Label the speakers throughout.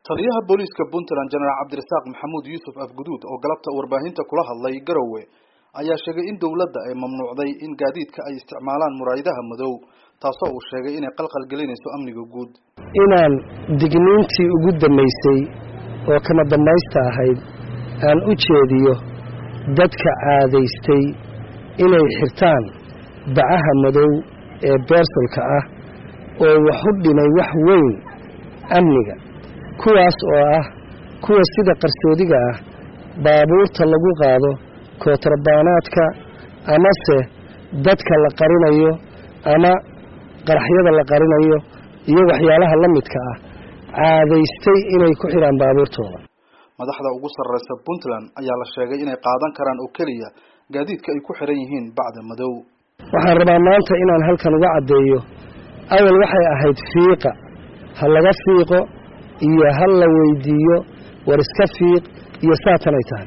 Speaker 1: taliyaha booliiska puntland jenaraal cabdirasaaq maxamuud yuusuf afguduud oo galabta warbaahinta kula hadlay garowe ayaa sheegay in dowladda ay mamnuucday in gaadiidka ay isticmaalaan muraayadaha madow taasoo uu sheegay inay qalqal gelinayso amniga guud
Speaker 2: inaan digniintii ugu dambaysay oo kama dambaysta ahayd aan u jeediyo dadka caadaystay inay xirtaan bacaha madow ee beersalka ah oo wax u dhimay wax weyn amniga kuwaas oo ah kuwa sida qarsoodiga ah baabuurta lagu qaado kootarbaanaadka amase dadka la qarinayo ama qaraxyada la qarinayo iyo waxyaalaha la midka ah caadaystay inay ku xidhaan baabuurtooda
Speaker 1: madaxda ugu sarreysa puntland ayaa la sheegay inay qaadan karaan oo keliya gaadiidka ay ku xiran yihiin bacda madow
Speaker 2: waxaan rabaa maanta inaan halkan uga caddeeyo awal waxay ahayd fiiqa ha laga fiiqo iyo ha la weydiiyo war iska fiiq iyo saatanay tahay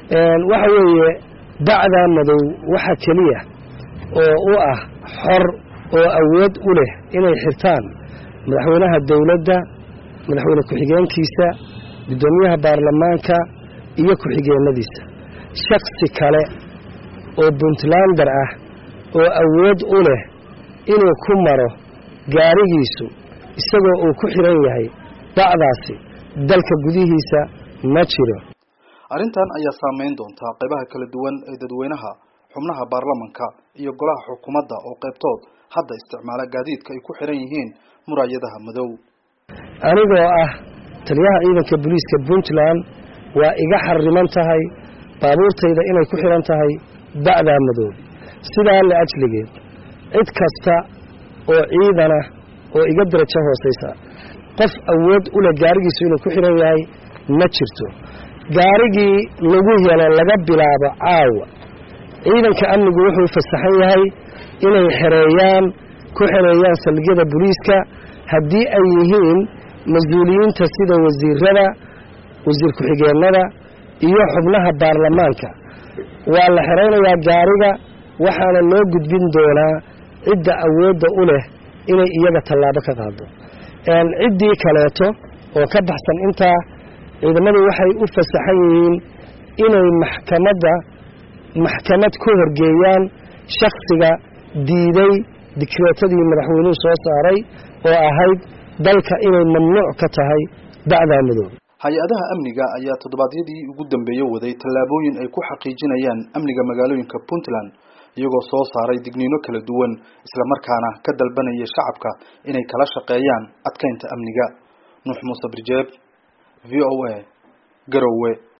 Speaker 2: waxa weeye bacdaa madow waxa keliya oo u ah xor oo awood u leh inay xirtaan madaxweynaha dowladda madaxweyne ku-xigeenkiisa guddoomiyaha baarlamaanka iyo ku-xigeenadiisa shaksi kale oo puntlander ah oo awood u leh inuu ku maro gaarigiisu isagoo uu ku xiran yahay bacdaasi dalka gudihiisa ma jiro
Speaker 1: arrintan ayaa saameyn doontaa qaybaha kala duwan ee dadweynaha xubnaha baarlamanka iyo golaha xukuumadda oo qaybtood hadda isticmaala gaadiidka ay ku xiran yihiin muraayadaha madow
Speaker 2: anigoo ah taliyaha ciidanka booliiska puntland waa iga xariman tahay baabuurtayda inay ku xiran tahay bacdaa madow sidaa la ajligeed cid kasta oo ciidana oo iga darajo hoosaysa qof awood u leh gaarigiisu inuu ku xiran yahay ma jirto gaarigii lagu helo laga bilaabo caawa ciidanka amnigu wuxuu fasaxan yahay inay xereeyaan ku xereeyaan saldhigyada booliiska haddii ay yihiin mas-uuliyiinta sida wasiirada wasiir ku-xigeenada iyo xubnaha baarlamaanka waa la xeraynayaa gaariga waxaana loo gudbin doonaa cidda awoodda u leh inay iyaga tallaabo ka qaado ciddii kaleeto oo ka baxsan intaa ciidamadu waxay u fasaxan yihiin inay maxkamadda maxkamad ku horgeeyaan shaksiga diiday dikreetadii madaxweynuhu soo saaray oo ahayd dalka inay mamnuuc ka tahay bacdaa madow
Speaker 1: hay-adaha amniga ayaa toddobaadyadii ugu dambeeye waday tallaabooyin ay ku xaqiijinayaan amniga magaalooyinka puntland iyagoo soo saaray digniino kala duwan islamarkaana ka dalbanaya shacabka inay kala shaqeeyaan adkeynta amniga nuux muuse birjeeb v o a garowe